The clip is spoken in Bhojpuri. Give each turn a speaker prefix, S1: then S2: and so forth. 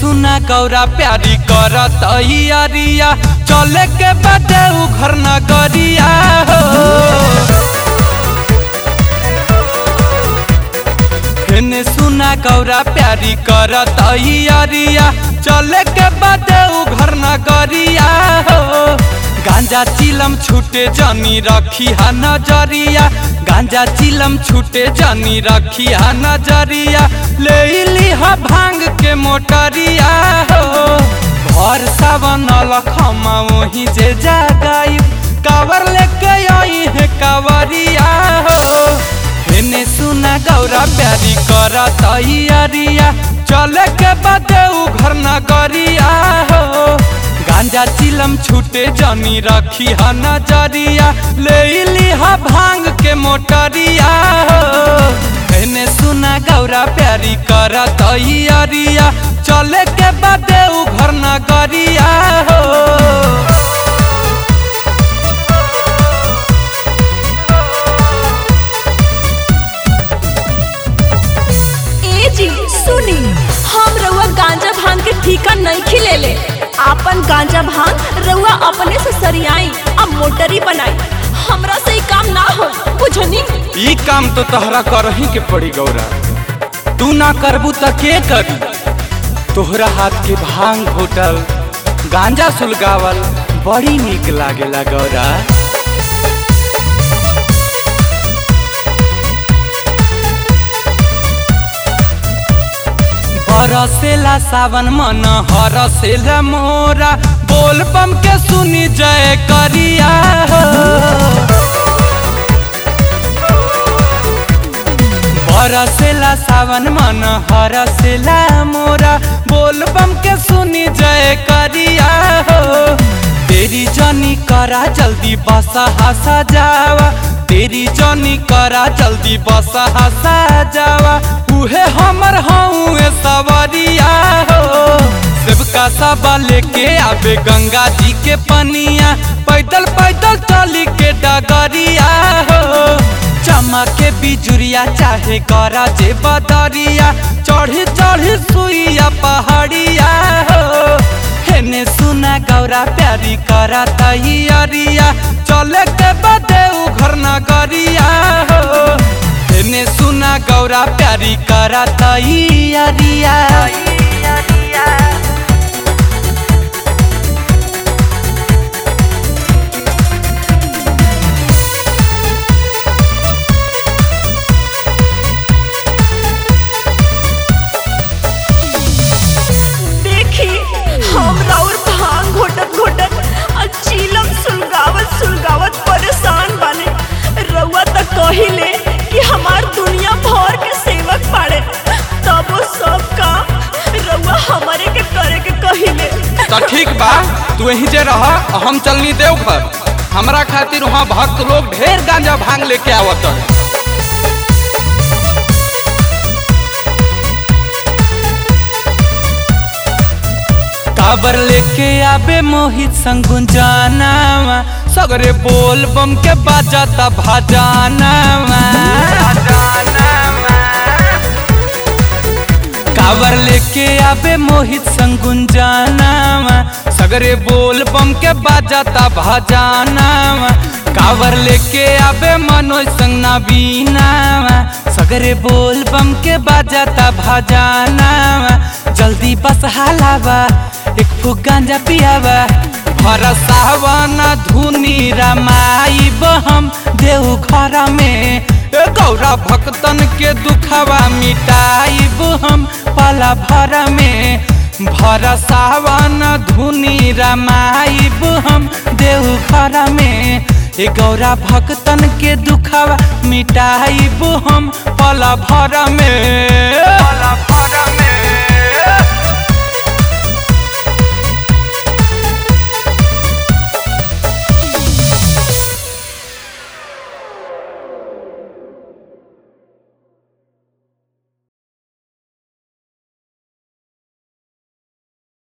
S1: सुना गौरा प्यारी करत अरिया चले के बाटे उ घर नगरिया हो हेने सुना गौरा प्यारी करत अरिया चले के बाटे उ घर नगरिया हो गांजा चिलम छूटे जनी रखी हा नजरिया गांजा चिलम छूटे जनी रखी हा नजरिया ले ली हा भांग के मोटरिया हो भर सावन लखमा वही जे जागाई कावर लेके आई है कावरिया हो हेने सुना गौरा प्यारी करत अरिया चले के बाटे उ घर नगरिया हो गांजा चिलम छूटे जनी रखी हा नजरिया ले ली हा भांग के मोटरिया हो एने सुना गौरा प्यारी करत अरिया चले के बाटे उ घर नगरिया हो
S2: ए जी सुनी हम रउआ गांजा भांग के ठीका नहीं खिलेले आपन गांजा भांग रउआ अपने से सरियाई अब मोटरी बनाई हमरा से ई काम ना हो बुझनी
S1: ई काम तो तहरा करही के पड़ी गौरा तू ना करबू त के करी तोहरा हाथ के भांग घोटल गांजा सुलगावल बड़ी नीक लागेला गौरा बरसेला सावन मन हरसेला मोरा बोल बम के सुनी जय करिया हो। बरसेला सावन मन हरसेला मोरा बोल बम के सुनी जय करिया हो तेरी जनी करा जल्दी बसा हसा जावा तेरी जनी करा जल्दी बसा हसा जावा उहे हमर हऊँ सवरिया हो सेवका सब लेके आवे गंगा जी के पनिया पैदल पैदल चली के डगरिया हो चमा के बिजुरिया चाहे करा जे बदरिया चढ़ी चढ़ी सुइया पहाड़िया हो हेने सुना गौरा प्यारी करा तैयारिया चले के बदे उ घर नगरिया हो हेने सुना गौरा प्यारी करा तैयारिया
S2: देखी हम राउर भांग घोटत घोटत आ चीलम सुलगावत सुलगावत परेशान बने रउआ त कहिले कि हमार दुनिया भर के सेवक पाड़े तब वो सब काम रउआ हमारे के करे के कहिले
S1: तो ठीक बा तू यहीं जे रह हम चलनी देवघर हमरा खातिर वहाँ भक्त लोग ढेर गांजा भांग लेके आवत है काबर लेके आबे मोहित संग गुंजानावा सगरे बोल बम के बाजाता भाजानावा कावर लेके आबे मोहित संग गुंजानावा सगरे बोल बम के बाजाता भाजानावा कावर लेके आबे मनोज संग नबीनावा सगरे बोल बम के बाजाता भाजानावा जल्दी बस हालावा एक फुक गांजा पियावा भरसावन धुनी रमाई बहम देव घर में ए गौरा भक्तन के दुखवा मिटाइब हम पला भर में भरसावन धुनी रमाइब हम देव घर में ए गौरा भक्तन के दुखवा मिटाइब हम पला भर में पला भर